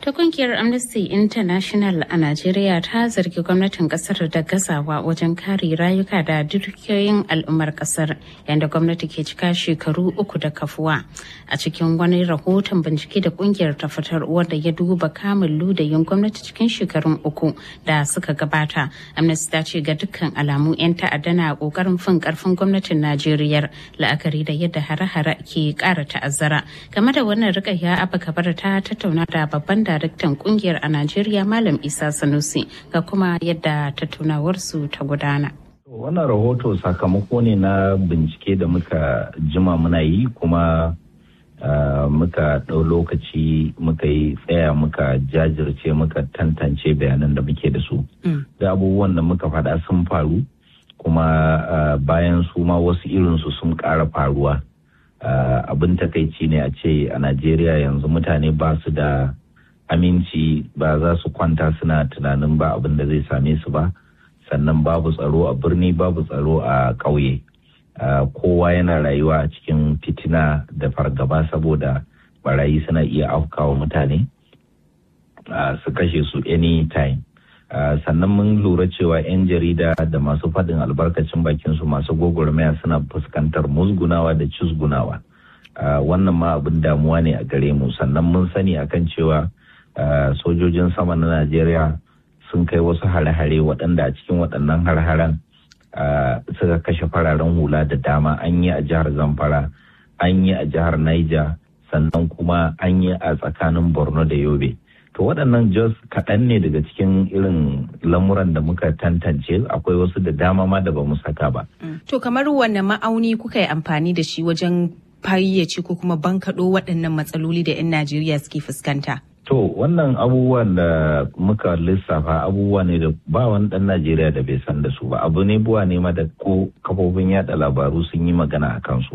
Ta kungiyar Amnesty International a Najeriya ta zargi gwamnatin kasar da gazawa wajen kare rayuka da dukiyoyin al'ummar kasar yadda gwamnati ke cika shekaru uku da kafuwa. A cikin wani rahoton bincike da kungiyar ta fitar wanda ya duba kamun ludayin gwamnati cikin shekarun uku da suka gabata. Amnesty ta ce ga dukkan alamu 'yan ta'adda na kokarin fin karfin gwamnatin Najeriya la'akari da yadda hare-hare ke kara ta'azzara. Game da wannan rikayya Abba Kabar ta tattauna da babban daraktan kungiyar a Najeriya Malam Isa Sanusi ga kuma yadda tattaunawarsu ta gudana. Wannan rahoto sakamako ne na bincike da muka jima muna yi kuma muka ɗau lokaci muka yi tsaya muka jajirce muka tantance bayanan da muke da su. Da abubuwan da muka faɗa sun faru kuma bayan su ma wasu irinsu sun ƙara faruwa. Abin takaici ne a ce a Najeriya yanzu mutane ba su da aminci ba za su kwanta suna tunanin ba abin da zai same su ba sannan babu tsaro a birni babu tsaro a ƙauye kowa yana rayuwa a cikin fitina da fargaba saboda barayi suna iya afkawa mutane su kashe su anytime sannan mun lura cewa 'yan jarida da masu faɗin albarkacin bakinsu masu gwagwarmaya suna fuskantar musgunawa da cizgunawa wannan ma abin damuwa ne a gare mu sannan mun sani akan cewa Uh, sojojin sama na Najeriya sun kai wasu hare-hare waɗanda a cikin waɗannan har-haren uh, suka kashe fararen hula da dama an yi a jihar Zamfara, an yi a jihar Niger, sannan kuma an yi a tsakanin Borno da Yobe. To waɗannan jos kaɗan ne daga cikin irin lamuran da muka tantance akwai wasu da dama ma da ba mu saka ba. Mm. To kamar wanne ma'auni kuka yi amfani da shi wajen fayyace ko kuma bankaɗo waɗannan matsaloli da 'yan Najeriya suke fuskanta? To wannan abubuwan da muka lissafa abubuwa ne da ba wani ɗan Najeriya da bai san da su ba abu ne buwa ne ma da ko kafofin yada labaru sun yi magana a kansu.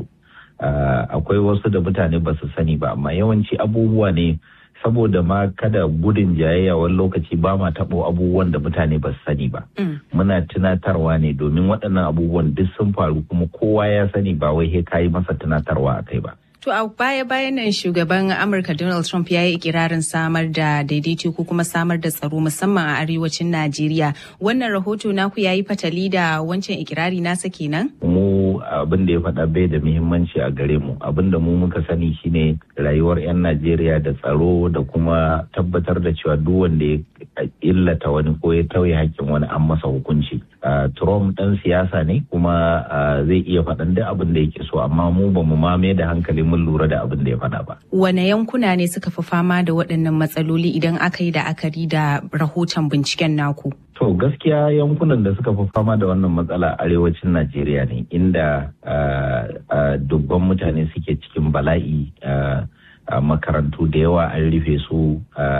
Akwai wasu da mutane ba su sani ba amma yawanci abubuwa ne saboda ma kada gudun jayayya wani lokaci ba ma taɓo abubuwan da mutane ba su sani ba. Muna tunatarwa ne domin waɗannan abubuwan duk sun faru kuma kowa ya sani ba wai he kayi masa tunatarwa a kai ba. To a baya-bayan nan shugaban Amurka Donald Trump ya yi ikirarin samar da daidaito ko kuma samar da tsaro musamman a arewacin Najeriya. Wannan rahoto naku ya yi fatali da wancan ikirari nasa kenan? Mu abin da ya faɗa bai da muhimmanci a gare mu. Abin da mu muka sani shine rayuwar 'yan Najeriya da tsaro da kuma tabbatar da cewa duk wanda ya illata wani ko ya tauye hakkin wani an masa hukunci. Trump ɗan siyasa ne kuma zai iya faɗan duk abin da yake so amma mu ba mu mame da hankali mun lura da abin da ya faɗa ba. Wane yankuna ne suka fi fama da waɗannan matsaloli idan aka yi la'akari da rahoton binciken naku? To gaskiya yankunan da suka fi fama da wannan matsala arewacin Najeriya ne inda dubban mutane suke cikin bala'i makarantu da yawa an rufe su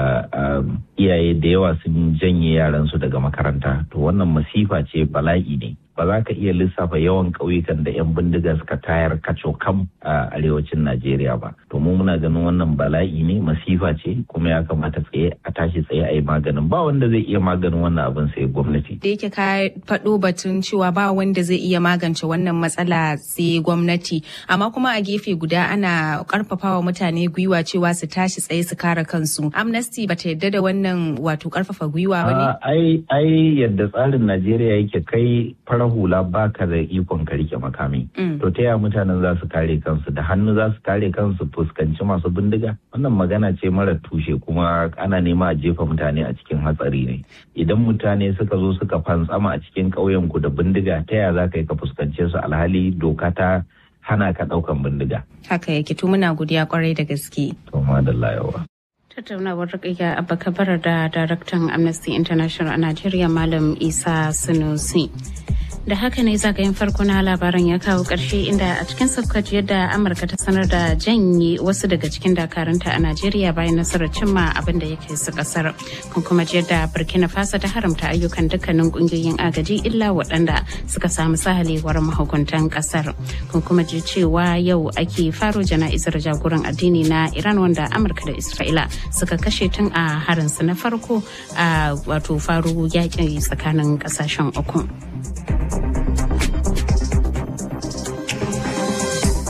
iyaye da yawa sun janye yaransu daga makaranta to wannan masifa ce bala'i ne ba za ka iya lissafa yawan ƙauyukan da 'yan bindiga suka tayar kaco kam a arewacin Najeriya ba. To mu muna ganin wannan bala'i ne masifa ce kuma ya kamata tsaye a tashi tsaye a yi maganin ba wanda zai iya maganin wannan abin sai gwamnati. Da yake ka faɗo batun cewa ba wanda zai iya magance wannan matsala sai gwamnati amma kuma a gefe guda ana karfafawa mutane gwiwa cewa su tashi tsaye su kare kansu. Amnesty bata yadda da wannan wato karfafa gwiwa ba ne? Ai ai yadda tsarin Najeriya yake kai fara hula baka da ikon ka rike makami. To ta yaya mutanen za su kare kansu da hannu za su kare kansu fuskanci masu bindiga? Wannan magana ce mara tushe kuma ana nema a jefa mutane a cikin hatsari ne. Idan mutane suka zo suka fantsama a cikin ƙauyen ku da bindiga ta yaya za ka yi ka fuskance su alhali doka ta hana ka ɗaukan bindiga. Haka yake to muna godiya kwarai da gaske. To madalla yawa. tattaunawar rikayya abba kabar da daraktan amnesty international a najeriya malam isa sunusi da haka ne zagayen farko na labaran ya kawo ƙarshe inda a cikin sabkaci yadda amurka ta sanar da janye wasu daga cikin dakarunta a najeriya bayan nasarar cimma abin da yake su kasar kun kuma ji yadda burkina faso ta haramta ayyukan dukkanin ƙungiyoyin agaji illa waɗanda suka samu sahalewar mahukuntan kasar kun kuma ji cewa yau ake faro jana'izar jagoran addini na iran wanda amurka da isra'ila suka kashe tun a harinsu na farko a wato faro yaƙi tsakanin ƙasashen uku.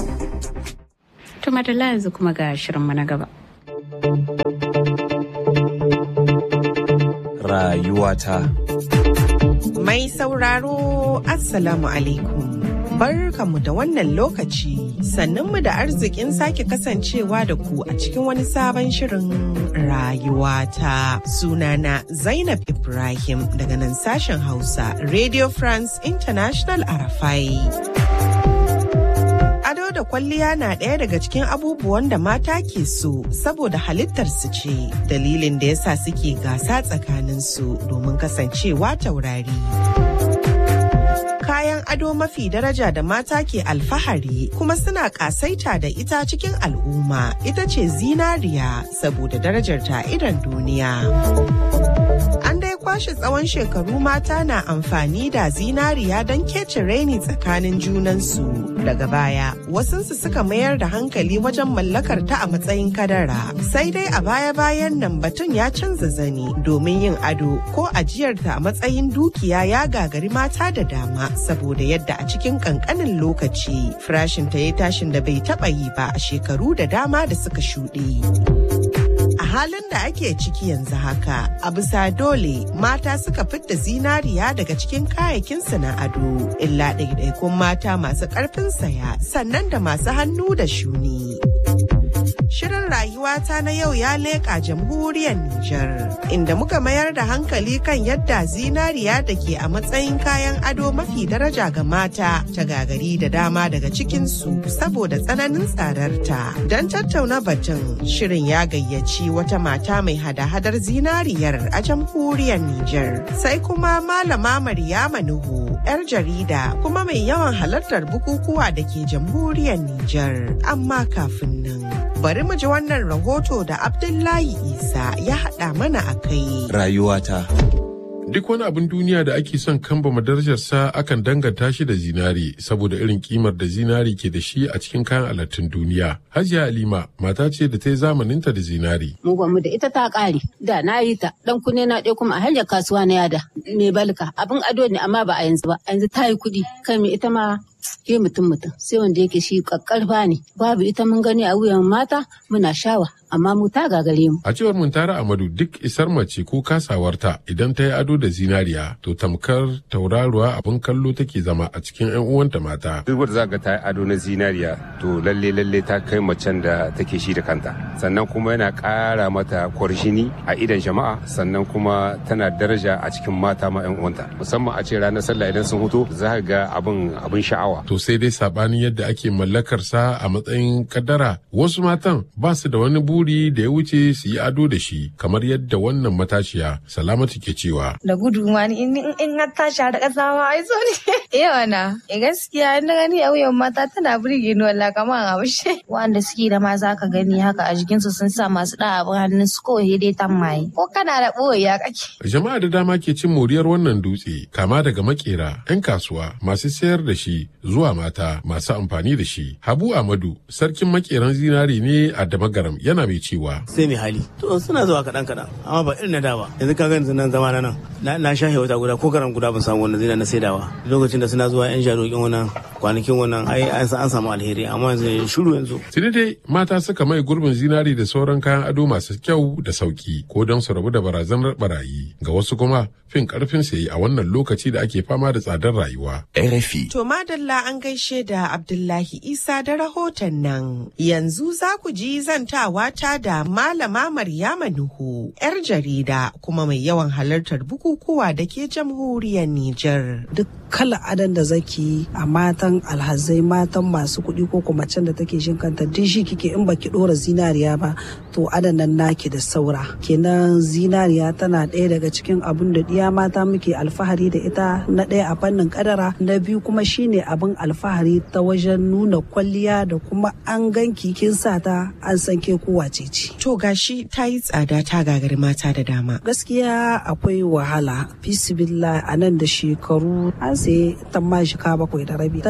Tuma da yanzu kuma ga shirinmu na gaba. rayuwata. Mai sauraro Assalamu alaikum. Barkanmu da wannan lokaci sannunmu da arzikin sake kasancewa da ku a cikin wani sabon shirin rayuwata. Sunana Zainab Ibrahim daga nan sashen Hausa Radio France International Arafai. ado da kwalliya na ɗaya daga cikin abubuwan da mata ke so saboda halittarsu ce dalilin da yasa suke gasa tsakaninsu domin kasancewa taurari. kayan ado mafi daraja da mata ke alfahari kuma suna kasaita da ita cikin al'umma ita ce zinariya saboda darajarta idan duniya. An dai kwashe tsawon shekaru mata na amfani da zinariya don kece raini tsakanin junansu. Daga baya, wasunsu suka mayar da hankali wajen mallakar ta a matsayin kadara. Sai dai a baya-bayan nan batun ya canza zani domin yin ado ko ajiyarta a matsayin dukiya ya gagari mata da dama saboda yadda a cikin kankanin lokaci farashinta ya tashin da bai taba yi ba a shekaru da dama da suka shuɗe. A halin da ake ciki yanzu haka, a bisa dole mata suka fidda zinariya daga cikin kayayyakinsu na ado, illa ɗaiɗaikun mata masu ƙarfin saya sannan da masu hannu da shuni. Shirin rayuwata na yau ya leƙa jamhuriyar Nijar, inda muka mayar da hankali kan yadda zinariya da ke a matsayin kayan ado mafi daraja ga mata ta gagari da dama daga cikinsu saboda tsananin tsadarta. Don tattauna batun, shirin ya gayyaci wata mata mai hada-hadar zinariyar a jamhuriyar Nijar. Sai kuma Malama Maryama Nuhu, 'yar jarida kuma mai yawan halartar bukukuwa da ke jamhuriyar Nijar. Amma kafin nan. bari mu ji wannan rahoto da Abdullahi Isa ya haɗa mana a kai. Rayuwata. Duk wani abin duniya da ake son kambama darajarsa akan danganta shi da zinari saboda irin kimar da zinari ke da shi a cikin kayan alattun duniya. Hajiya Halima mata ce da ta yi zamaninta da zinari. Mu mu da ita ta ƙare. Da na yi ta dan kunne na ɗaya kuma a hanyar kasuwa na yada. Mai balka abin ado ne amma ba a yanzu ba. Yanzu ta yi kuɗi. Kai mai ita ma ke mutum mutum sai wanda yake shi kakkarfa ne babu ita mun gani a wuyan mata muna shawa amma mu ta gagare mu a cewar muntara amadu duk isar mace ko kasawarta idan ta yi ado da zinariya to tamkar tauraruwa abin kallo take zama a cikin yan uwanta mata duk wanda zaka ta yi ado na zinariya to lalle lalle ta kai macen da take shi da kanta sannan kuma yana ƙara mata kwarshini a idan jama'a sannan kuma tana daraja a cikin mata ma yan uwanta musamman a ce ranar sallah idan sun huto za ga abin abin sha'awa to sai dai sabanin yadda ake mallakar sa a matsayin kadara wasu matan ba su da wani buri da ya wuce su yi ado da shi kamar yadda wannan matashiya salamatu ke cewa da gudu ma ni in in har tashi har kasa ma ai so ne eh wana eh gaskiya in gani a wuyan mata tana burge ni wallahi kamar a bushe wanda suke da ma zaka gani haka a jikin su sun sa masu da abin hannun su kawai dai tammaye ko kana da boya kake jama'a da dama ke cin moriyar wannan dutse kama daga makera 'yan kasuwa masu sayar da shi zuwa mata masu amfani da shi. Habu Amadu, sarkin makeran zinari ne a Damagaram yana mai cewa. Sai mai hali. To suna zuwa kaɗan kaɗan, amma ba irin na da ba. Yanzu ka gani nan zama na nan. Na shahe wata guda ko karan guda ban samu wannan zina na saidawa. Lokacin da suna zuwa 'yan jarokin wannan kwanakin wannan ai an samu alheri amma yanzu shiru yanzu. Tuni dai mata suka mai gurbin zinari da sauran kayan ado masu kyau da sauki ko don su rabu da barazanar barayi. Ga wasu kuma fin karfin sayi a wannan lokaci da ake fama da tsadar rayuwa. RFI. To madalla an gaishe da Abdullahi Isa da rahoton nan. Yanzu za ku ji zantawa ta da Malama Maryama Nuhu, 'yar jarida kuma mai yawan halartar bukukuwa da ke jamhuriyar Nijar. Duk kala adan da zaki a matan alhazai matan masu kuɗi ko kuma can da take shin kanta duk shi kike in baki ɗora zinariya ba to adan nan naki da saura. Kenan zinariya tana ɗaya daga cikin abun da ɗiya mata muke alfahari da ita na ɗaya a fannin kadara na biyu kuma shine abin alfahari ta wajen nuna kwalliya da kuma an ganki kin sa ta an san ke kowa ce ce. To gashi ta yi tsada ta gagari mata da dama. Gaskiya akwai wahala. Fisibilla a nan da shekaru an saye ta ma shika bakwai da rabi. Tana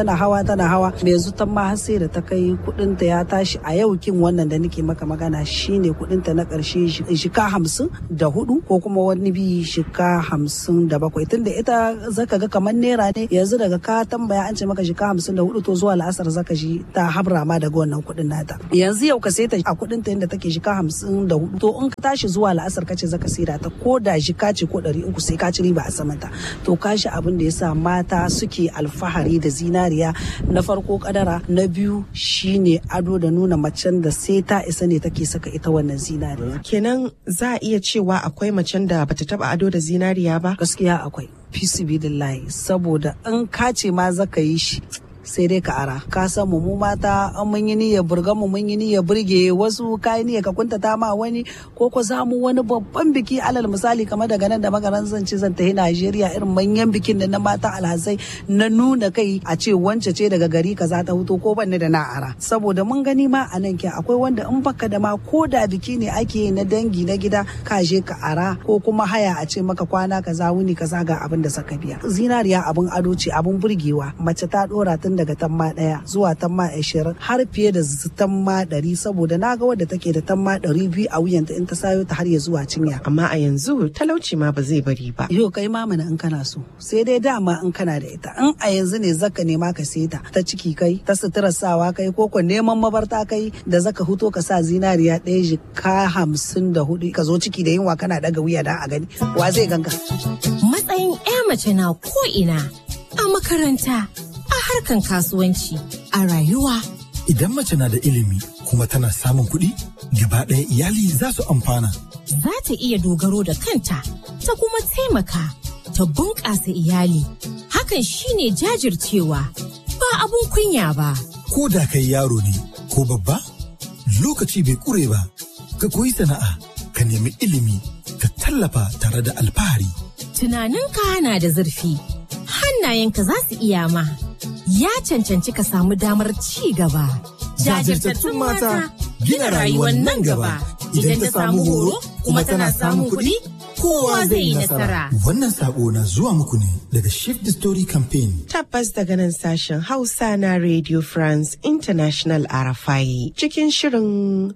tana hawa tana hawa mai yanzu ta ma har sai da ta kai kudin ta ya tashi a yau kin wannan da nake maka magana shine kudin ta na karshe shika hamsin da hudu ko kuma wani bi shika hamsin da bakwai tunda ita zaka ga kamar naira ne yanzu daga ka tambaya an ce maka shika hamsin da hudu to zuwa la'asar zaka ji ta habra ma daga wannan kudin nata yanzu yau ka sai ta a kudin ta yadda take shika hamsin da hudu to in ka tashi zuwa la'asar ka ce zaka saida ta ko da shika ce ko ɗari uku sai ka ci riba a samanta to kashi abin da yasa mata suke alfahari da zinariya na farko kadara na biyu shine ado da nuna macen da sai ta isa ne take saka ita wannan zinariya kenan za a iya cewa akwai macen da bata taba ado da zinariya ba gaskiya akwai fisibidillahi saboda in ka ce ma zaka yi shi sai dai ka ara ka san mu mata an mun yi niyyar burga mu mun yi niyyar burge wasu kai niyyar ka kuntata ma wani ko ko za mu wani babban biki alal misali kamar daga nan da magaran zan ce zan tafi Najeriya irin manyan bikin da na mata alhazai na nuna kai a ce wance ce daga gari kaza ta huto ko banni da na ara saboda mun gani ma a nan ke akwai wanda in baka da ma ko da biki ne ake na dangi na gida ka je ka ara ko kuma haya a ce maka kwana kaza wuni kaza ga abin da saka biya zinariya abin ado ce abin burgewa mace ta dora tun daga tamma ɗaya zuwa tamma ashirin har fiye da tamma ɗari saboda na ga wadda take da tamma ɗari biyu a wuyanta in ta sayo ta har ya zuwa cinya. Amma a yanzu talauci ma ba zai bari ba. Yo kai ma mana in kana so sai dai dama in kana da ita in a yanzu ne zaka nema ka sai ta ta ciki kai ta sutura sawa kai ko ko neman mabarta kai da zaka huto ka sa zinariya ɗaya jika hamsin da hudu ka zo ciki da yunwa kana ɗaga wuya da a gani wa zai ganka. Matsayin 'ya mace na ko ina a makaranta a harkan kasuwanci a rayuwa. Idan mace na da ilimi kuma tana samun kuɗi, gaba ɗaya iyali za su amfana. Za ta iya dogaro da kanta, ta kuma taimaka, ta bunƙasa iyali. Hakan shine jajircewa, ba abun kunya ba. Ko da kai yaro ne, ko babba, lokaci bai ƙure ba, ka koyi sana'a, ka nemi ilimi, ka tallafa tare da alfahari. Tunaninka na da zurfi, hannayenka za su iya ma. ya cancanci ka samu damar ci gaba. Jajirtattun mata gina rayuwar nan gaba idan ta samu horo kuma tana samun kuɗi kowa zai yi nasara. Wannan sako na zuwa muku ne daga Shift the Story Campaign. Tabbas daga nan sashen Hausa na Radio France International Arafai cikin shirin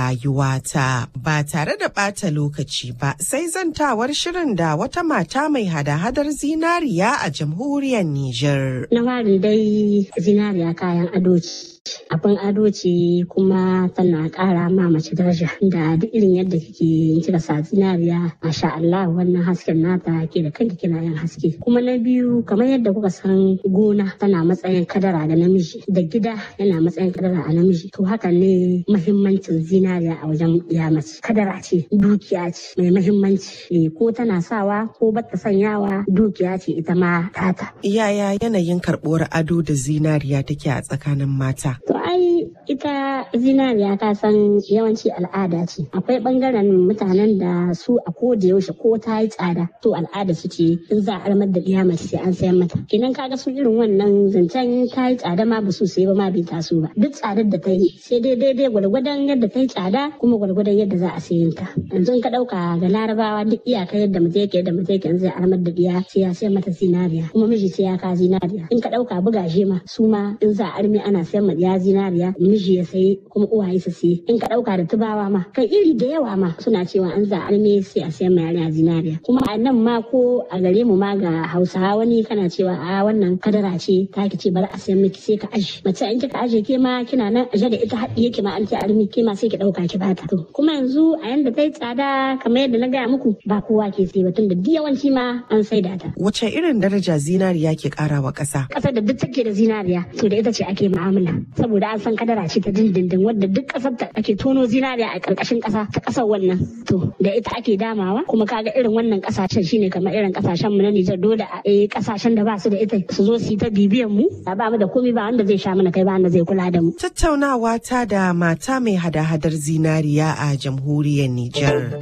rayuwata ba tare da ɓata lokaci ba sai zantawar shirin da wata mata mai hada-hadar zinariya a jamhuriyar Nijar. Na fari dai zinariya kayan ado ce. abin ado ce kuma tana ƙara ma mace daraja da duk irin yadda kike kika sa zinariya masha Allah wannan hasken nata ke da kanki kina yin haske kuma na biyu kamar yadda kuka san gona tana matsayin kadara da namiji da gida yana matsayin kadara a namiji to haka ne mahimmancin zinariya a wajen ya mace kadara ce dukiya ce mai mahimmanci ko tana sawa ko bata sanyawa dukiya ce ita ma tata yaya yanayin karɓuwar ado da zinariya take a tsakanin mata To ai ita zinariya ka san yawanci al'ada ce. Akwai bangaren mutanen da su a ko da yaushe ko ta yi tsada to al'ada su ce in za a armar da ɗiya mace sai an sayan mata. Kenan kaga su irin wannan zancen ta yi tsada ma ba su sai ba ma bai taso ba. Duk tsadar da ta yi sai dai daidai gwargwadon yadda ta yi tsada kuma gwargwadon yadda za a sayin ta. Yanzu in ka ɗauka ga larabawa duk iyaka yadda mutum yake yadda mutum yake zai armar da ɗiya sai ya sayan mata zinariya kuma miji sai ya ka zinariya. In ka ɗauka bugaje ma su ma in za a armi ana sayan ma ɗiya zinariya miji ya sayi kuma uwaye su sayi in ka dauka da tubawa ma kai iri da yawa ma suna cewa an za arme sai a sayan mai yarinya zinariya kuma a nan ma ko a gare mu ma ga hausawa wani kana cewa a wannan kadara ce ta ki ce bari a sayan miki sai ka aje mace in kika aje ke ma kina nan aje da ita haɗi yake ma an ce armi ke ma sai ki dauka ki bata to kuma yanzu a yanda ta yi tsada kamar yadda na gaya muku ba kowa ke sai ba tun da yawanci ma an saida ta wace irin daraja zinariya ke karawa ƙasa ƙasar da duk take da zinariya to da ita ce ake mu'amala saboda an san kadara ce ta dindindin wadda duk kasar ta ake tono zinariya a karkashin kasa ta kasar wannan to da ita ake damawa kuma kaga irin wannan kasashen shine kamar irin kasashen mu na Nijar dole a eh kasashen da ba su da ita su zo su yi ta bibiyan mu ba mu da komai ba wanda zai sha mana kai ba wanda zai kula da mu tattaunawa ta da mata mai hada-hadar zinariya a jamhuriyar Nijar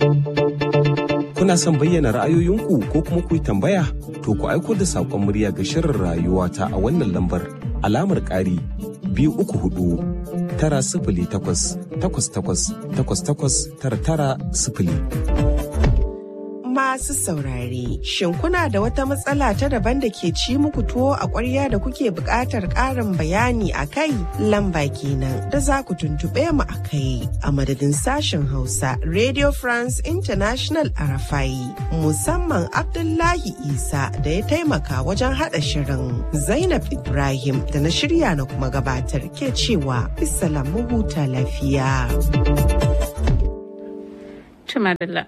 Kuna son bayyana ra'ayoyinku ko kuma ku yi tambaya? To ku aiko da saƙon murya ga shirin rayuwa ta a wannan lambar alamar ƙari biyu uku hudu tara sifili takwas takwas takwas takwas takwas tara tara sifili. masu saurare, shin kuna da wata matsala ta daban da ke ci muku tuwo a ƙwarya da kuke buƙatar ƙarin bayani a kai? Lamba kenan da za ku tuntuɓe mu a kai a madadin sashen Hausa Radio France International Arafai. Musamman Abdullahi Isa da ya taimaka wajen haɗa shirin. Zainab Ibrahim da na shirya na kuma gabatar ke cewa mu huta lafiya. Tumadala.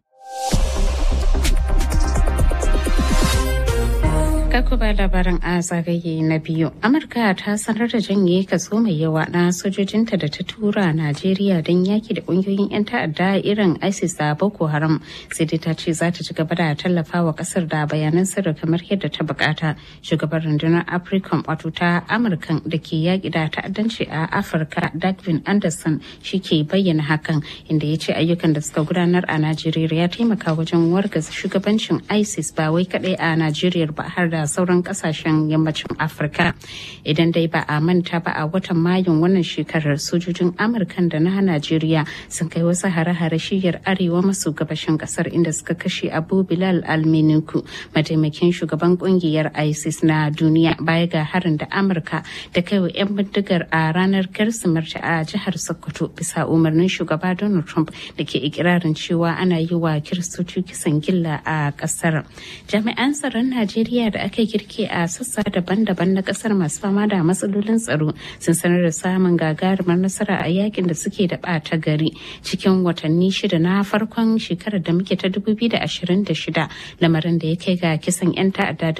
Kako ba labarin a zagaye na biyu. Amurka ta sanar da janye kaso mai yawa na sojojinta da ta tura Najeriya don yaki da kungiyoyin 'yan ta'adda irin ISIS da Boko Haram. Sai dai ta ce za ta ci gaba da tallafa wa kasar da bayanan sirri kamar yadda ta bukata. Shugaban rundunar Africom wato ta Amurkan da ke yaki da ta'addanci a Afirka Dagvin Anderson shi ke bayyana hakan inda ya ce ayyukan da suka gudanar a Najeriya ya taimaka wajen wargaza shugabancin ISIS ba wai kadai a Najeriya ba har da sauran kasashen yammacin afirka idan dai ba a manta ba a watan mayun wannan shekarar sojojin amurkan da na najeriya sun kai wasu hare-hare shiyar arewa maso gabashin kasar inda suka kashe abu bilal alminiku mataimakin shugaban kungiyar isis na duniya baya ga harin da amurka da kai wa 'yan bindigar a ranar kirsimarta a jihar sokoto bisa umarnin shugaba donald trump da ke ikirarin cewa ana yi wa kiristoci kisan gilla a kasar jami'an tsaron najeriya da aka girke a sassa daban-daban na kasar masu fama da matsalolin tsaro sun sanar da samun gagarumar nasara a yakin da suke da ɓata gari cikin watanni shida na farkon shekarar da muke ta 2026 lamarin da ya kai ga kisan 'yan ta'adda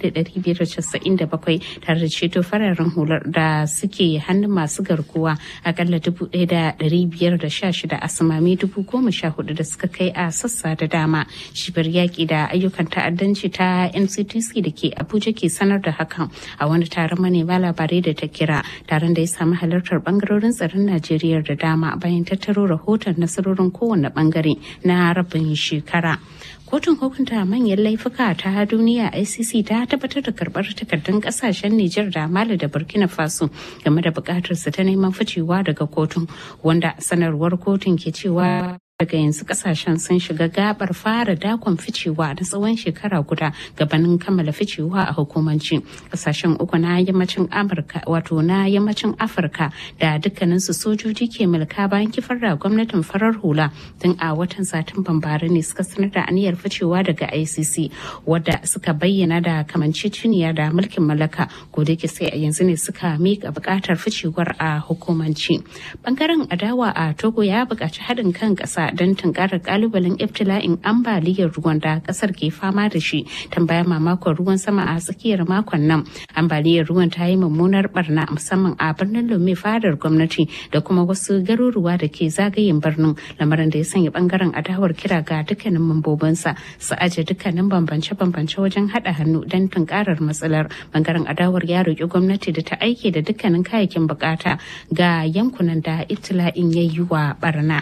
1597 tare da ceto fararen hular da suke hannun masu garkuwa akalla 1516 asamami 14,000 da suka kai a sassa da dama shibir yaƙi da ayyukan ta'addanci ta nctc da ke abuja ke sanar da hakan a wani taron manema labarai da ta kira taron da ya samu halartar bangarorin tsaron najeriya da dama bayan tattaro rahoton nasarorin kowane bangare na rabin shekara kotun hukunta manyan laifuka ta duniya icc ta tabbatar da karbar takardun kasashen nijar da mali da burkina faso game da bukatar su ta neman ficewa daga kotun wanda sanarwar kotun ke cewa daga yanzu kasashen sun shiga gabar fara dakon ficewa na tsawon shekara guda gabanin kammala ficewa a hukumanci kasashen uku na yammacin amurka wato na yammacin afirka da dukkaninsu sojoji ke mulka bayan kifar da gwamnatin farar hula tun a watan satumban bara ne suka sanar da aniyar ficewa daga icc wadda suka bayyana da kamanceceniya da mulkin mallaka ko da sai a yanzu ne suka mika bukatar ficewar a hukumanci bangaren adawa a togo ya buƙaci haɗin kan ƙasa don tunkarar kalubalen iftila'in ambaliyar ruwan da kasar ke fama da shi tambaya mamakon ruwan sama a tsakiyar makon nan ambaliyar ruwan ta yi mummunar barna musamman a birnin lome fadar gwamnati da kuma wasu garuruwa da ke zagayen birnin lamarin da ya sanya bangaren adawar kira ga dukkanin mambobinsa su aje dukkanin bambance-bambance wajen haɗa hannu don tunkarar matsalar bangaren adawar ya roƙi gwamnati da ta aike da dukkanin kayayyakin bukata ga yankunan da iftila'in ya yi wa barna.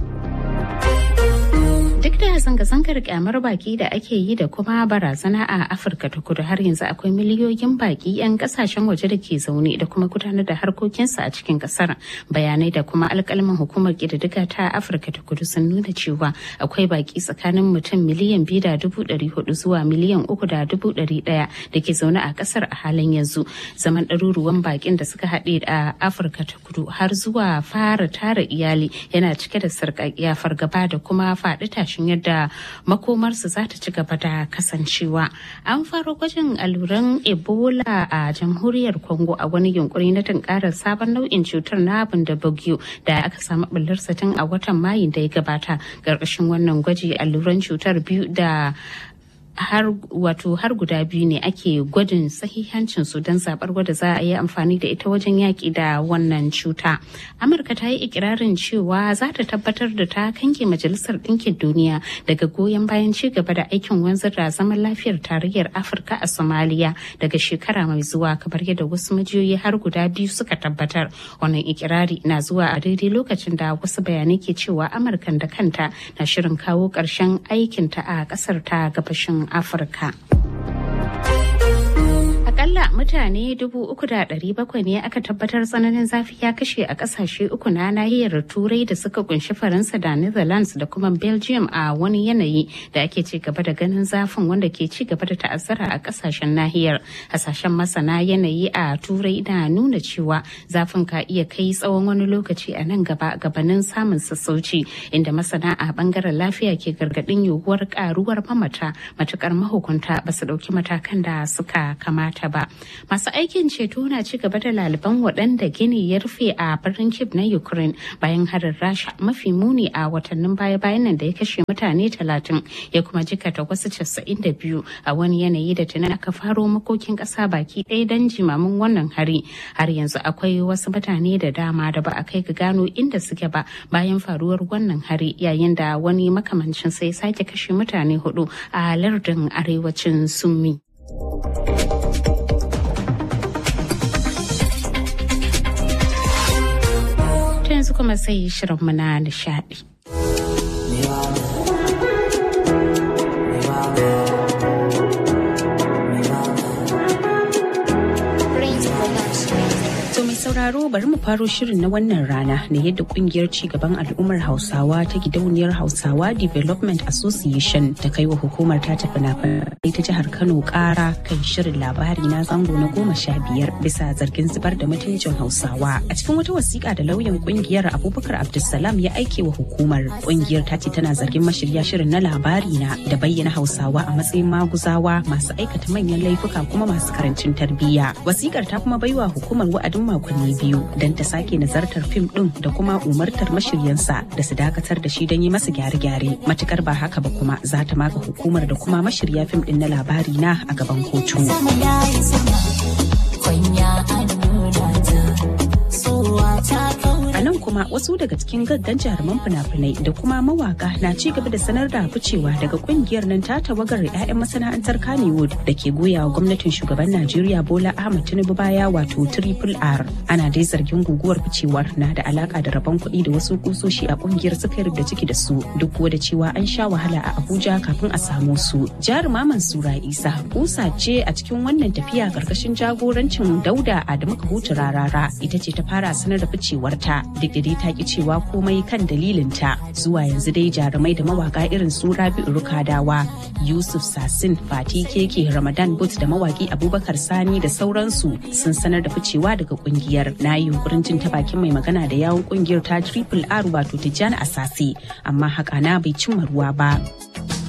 Duk da zanga-zangar kyamar baki da ake yi da kuma barazana a Afirka ta kudu har yanzu akwai miliyoyin baki 'yan kasashen waje da ke zaune da kuma gudanar da harkokinsu a cikin kasar. Bayanai da kuma alkalman hukumar ƙididdiga ta Afirka ta kudu sun nuna cewa akwai baki tsakanin mutum miliyan biyu da dubu ɗari hudu zuwa miliyan uku da dubu ɗari ɗaya da ke zaune a kasar a halin yanzu. Zaman ɗaruruwan bakin da suka haɗe a Afirka ta kudu har zuwa fara tara iyali yana cike da sarƙaƙiya fargaba da kuma faɗi tashin yadda makomarsu za ta ci gaba da kasancewa. An fara gwajin alluran Ebola a jamhuriyar Congo a wani yunkuri na tunkarar sabon nau'in cutar na da bagyo da aka samu ɓullarsa tun a watan Mayu da ya gabata. Ƙarƙashin wannan gwaji alluran cutar biyu da har wato har guda biyu ne ake gwadin sahihancin su don zabar wadda za a yi amfani da ita wajen yaƙi da wannan cuta amurka ta yi ikirarin cewa za ta tabbatar da ta kange majalisar ɗinkin duniya daga goyon bayan ci gaba da aikin wanzar da zaman lafiyar tarayyar afirka a somaliya daga shekara mai zuwa kamar yadda wasu majiyoyi har guda biyu suka tabbatar wannan ikirari na zuwa a daidai lokacin da wasu bayanai ke cewa amurkan da kanta na shirin kawo ƙarshen aikinta a ƙasar ta gabashin afirka akalla mutane dubu uku da ɗari bakwai ne aka tabbatar tsananin zafi ya kashe a ƙasashe uku na nahiyar turai da suka kunshi faransa da netherlands da kuma belgium a wani yanayi da ake ci gaba da ganin zafin wanda ke ci gaba da ta'azzara a ƙasashen nahiyar hasashen masana yanayi a turai na nuna cewa zafin ka iya kai tsawon wani lokaci a nan gaba gabanin samun sassauci inda masana a bangaren lafiya ke gargaɗin yiwuwar karuwar mamata matukar mahukunta ba su ɗauki matakan da suka kamata ba masu aikin ceto na ci gaba da laliban waɗanda gini ya rufe a birnin kiev na ukraine bayan harin rasha mafi muni a watannin baya-bayan nan da ya kashe mutane talatin ya kuma jikata wasu casa'in da biyu a wani yanayi da tuni aka faro makokin ƙasa baki ɗaya don jimamin wannan hari har yanzu akwai wasu mutane da dama da ba a kai ga gano inda suke ba bayan faruwar wannan hari yayin da wani makamancin sai sake kashe mutane hudu a lardin arewacin summi. yanzu kuma sai shirinmu na nishadi. sauraro bari mu faro shirin na wannan rana ne yadda kungiyar cigaban al'ummar hausawa ta gidauniyar hausawa development association ta kai wa hukumar ta tafi na ta jihar kano kara kan shirin labari na zango na goma sha biyar bisa zargin zubar da mutuncin hausawa a cikin wata wasiƙa da lauyan kungiyar abubakar abdulsalam ya aike wa hukumar kungiyar ta ce tana zargin mashirya shirin na labari na da bayyana hausawa a matsayin maguzawa masu aikata manyan laifuka kuma masu karancin tarbiyya wasiƙar ta kuma baiwa hukumar wa'adin makonni biyu don ta sake nazartar fim din da kuma umartar mashiryansa da su dakatar da shi don yi masa gyare-gyare matukar ba haka ba kuma za ta maka hukumar da kuma mashirya fim din na labari na a gaban kotu. A nan kuma wasu daga cikin gaggan jaruman fina-finai da kuma mawaka na ci gaba da sanar da ficewa daga kungiyar nan ta tawagar 'ya'yan masana'antar Kannywood da ke goyawa gwamnatin shugaban Najeriya Bola Ahmed Tinubu baya wato Triple R. Ana dai zargin guguwar ficewar na da alaka da rabon kuɗi da wasu kusoshi a kungiyar suka da ciki da su duk da cewa an sha wahala a Abuja kafin a samu su. Jaruma Mansura Isa kusa ce a cikin wannan tafiya karkashin jagorancin Dauda Adamu Kahutu Rarara ita ce ta fara sanar da ficewarta duk da dai ta ki cewa komai kan dalilinta zuwa yanzu dai jarumai da mawaka irin su Rabi'u Rukadawa Yusuf Sasin Fati Keke Ramadan But da mawaki Abubakar Sani da sauransu sun sanar da ficewa daga kungiyar na yi yunkurin jin ta bakin mai magana da yawun kungiyar ta Triple R wato Tijjani Asasi amma haka na bai cimma ruwa ba.